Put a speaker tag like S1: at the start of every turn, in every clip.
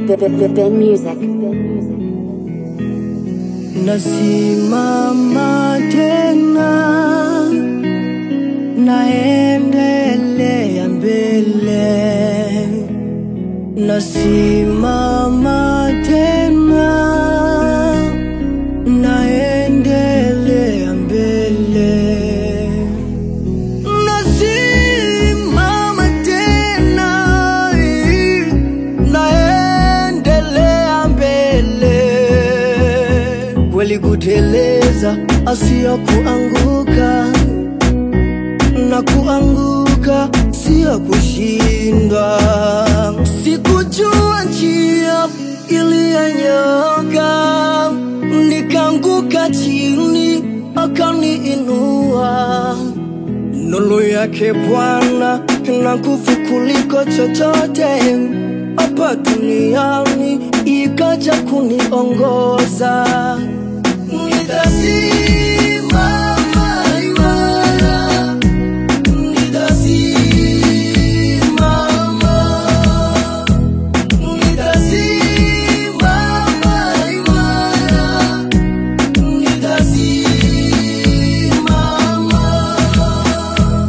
S1: Ben Music.
S2: Nasimama tena, naendelea mbele. Nasimama tena, naendelea mbele. Nasimama tena, naendelea mbele. Kweli kuteleza asiyo kuanguka, na kuanguka siyo kushindwa. Sikujua njia iliyonyoka, nikaanguka chini, akaniinua. Nuru yake Bwana ina nguvu kuliko chochote hapa duniani, ikaja kuniongoza. Nitasimama imara, nitasimama, nitasimama imara, nitasimama.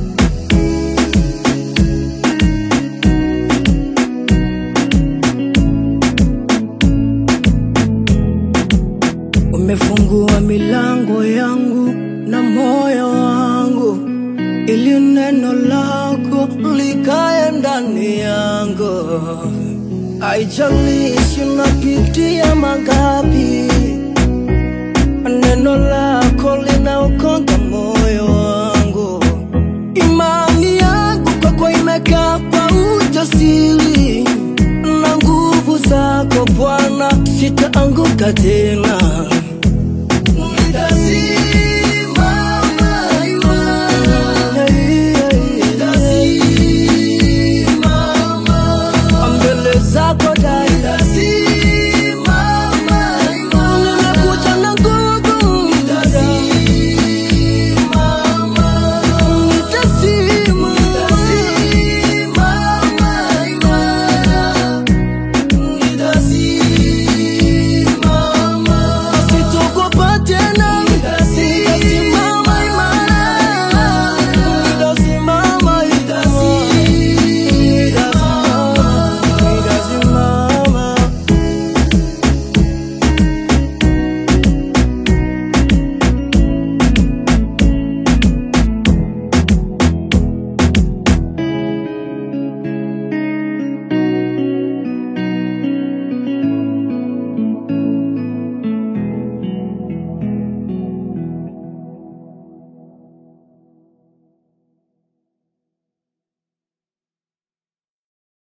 S2: Umefungua milango yangu na moyo wangu, ili neno lako likae ndani yangu. Haijalishi napitia mangapi, neno lako linaokoka moyo wangu. Imani yangu kwako imekaa kwa ujasiri na nguvu zako Bwana, sitaanguka tena.